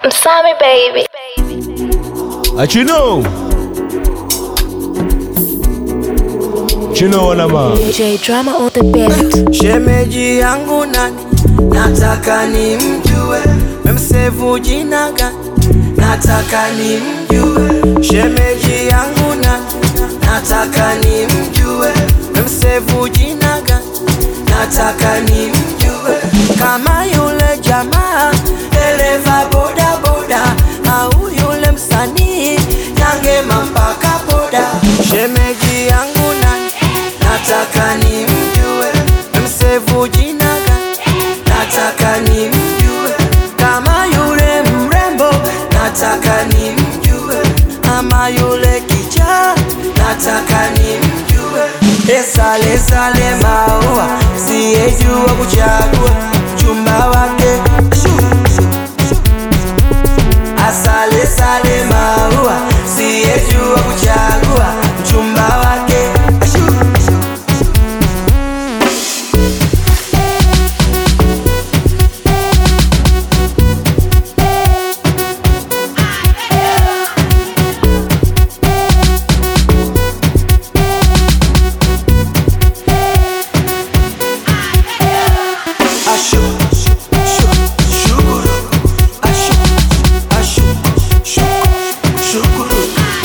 Msami baby. Achino. Chino wanama. DJ drama on the beat. Shemeji yangu nani, nataka nimjue, memsevu jina gani, nataka nimjue. Shemeji yangu nani, nataka nimjue, memsevu jina gani, nataka nimjue. Kama yule jamaa dereva boda boda, au yule msanii nyangema mpaka boda. Shemeji yangu nani, nataka nimjue, msevu jina gani, nataka nimjue. Kama yule mrembo, nataka nimjue, ama yule kichaa, nataka nimjue. Esale sale maua, siyejua kuchagua chumba wake Shu, shu, shu. Asale sale maua, siyejua kuchagua mchumba wake Shu, shu. Ashu, shu, shu, shukuru. Ashu, ashu, shu, shukuru.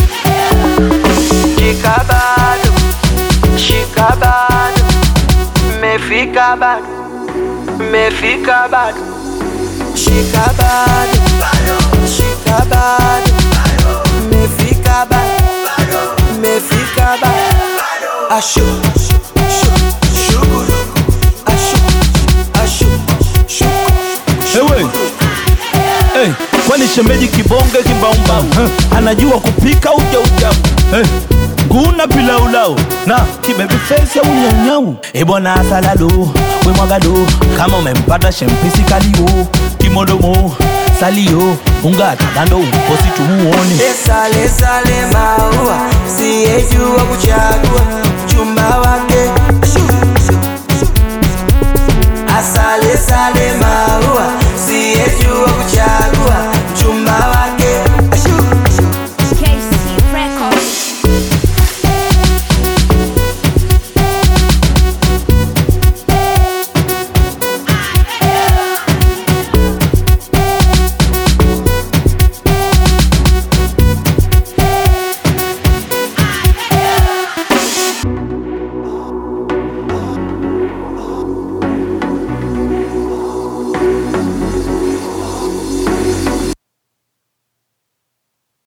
Shika bado, shika bado, mefika bado, mefika bado. Shika bado, shika bado, mefika bado, mefika bado. Ashu, shu, shu, shukuru. Ashu, ashu, shukuru. Ewe. Hey, kwani shemeji kibonge kimbaumbau huh? anajua kupika uja uja hey. nguna pilaulau na kibebi fesi au nyaunyau ebwana asalalo wemwagado kama umempata shempisi kalio kimodomo salio ungatakando uposi tumuone Sale sale maua, siyejua kuchagua chumba wake. Shu, shu, shu. Asale sale maua, siyejua kuchagua